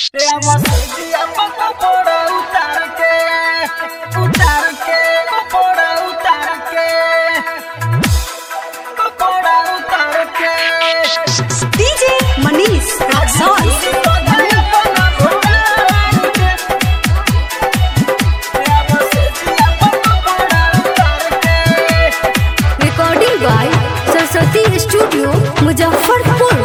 Veamos si a poco por utarque, utarque, por utarque, por utarque. DJ Manish Raxon. Recording by Saraswati Studio, Muzaffarpur.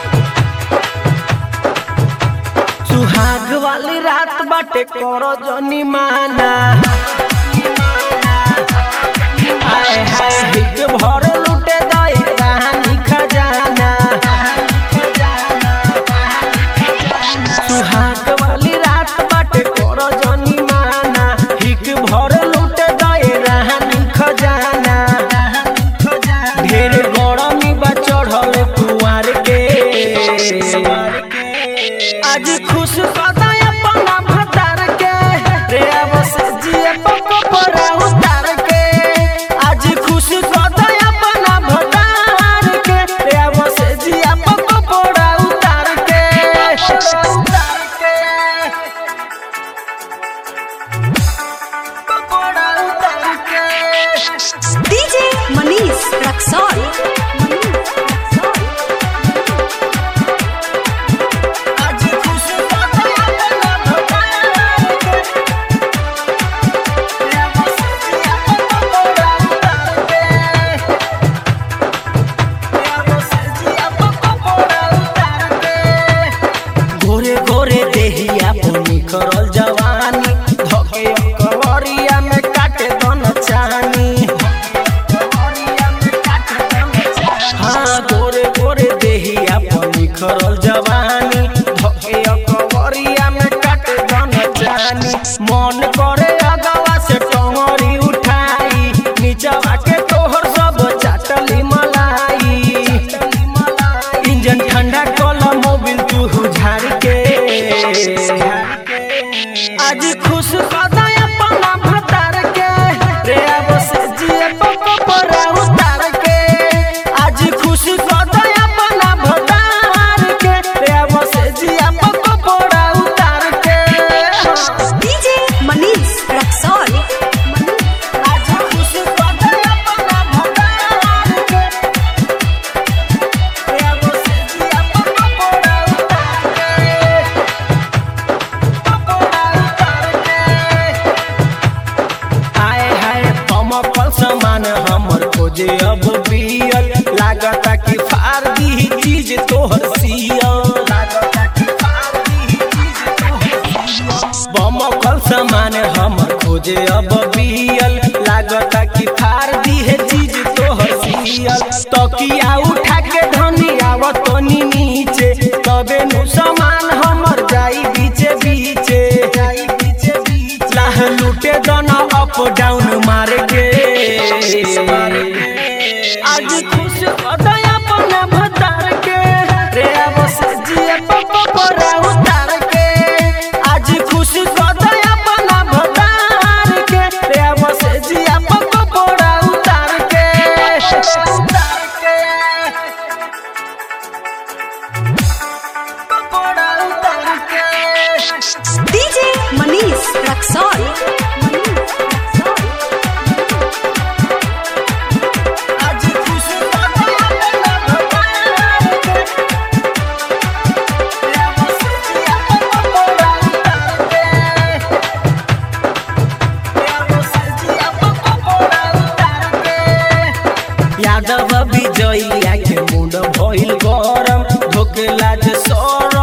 सुहाग वाली रात बाटे करो जनी माना हाय हाय हित भर लुटे दए कहानी खजाना सुहाग वाली रात बाटे करो जनी माना हिक भर लुटे दए कहानी खजाना ढेर गरमी बा चढ़ल कुंवर के आज खुश कदा अपना भतार के रे बस जिए पको परा उतार के आज खुश कदा अपना भतार के रे बस जिए पको परा उतार के उतार के पकोड़ा उतार के DJ Manish Raxon. आज खुश कदा अपना भतार के रे बस जिए पको परा उतार के गोरे गोरे देहिया पुनी करल जवानी धके कवरिया में काटे दन चानी हाँ गोरे गोरे देहिया पुनी करल जवानी धके कवरिया में काटे दन चानी मन करे अगवा से टंगरी उठाई नीचवा के तोहर सब चाटली मलाई इंजन ठंडा कला मोबिल तू झाड़ के आज खुश कदा अपना भतार के रे बस जिए पको परा उतार के आज खुश कदा अपना भतार के रे बस जिए पको परा उतार के DJ Manish Raxon. आज खुश कदा अपना भतार के रे बस जिए पको परा उतार के आए हाय हम फल समान हमर खोजे अब बियल लागता कि फार दी चीज तोहर सियल लागता कि फार दी चीज तोहर सियल बम फल समान हमर खोजे अब बियल लागता कि फार दी है चीज तोहर सियल तकिया उठा के धनी आवत तनी नीचे तबे नु समान हमर जाई बीचे बीचे जाई बीचे बीचे लाह लूटे दोनों अप डाउन मार के आज खुश कदा अपना भतार के रे बस जिए पप्पा परा उतार के आज खुश कदा अपना भतार के रे बस जिए पप्पा परा उतार के उतार के पकोड़ा उतार के DJ Manish Raxon. आज खुश कदा अपना भतार के रे बस जिए पकोड़ा उतार के रे बस जिए पकोड़ा उतार के यादव विजयिया के मुंड भइल गरम धोके लाज सर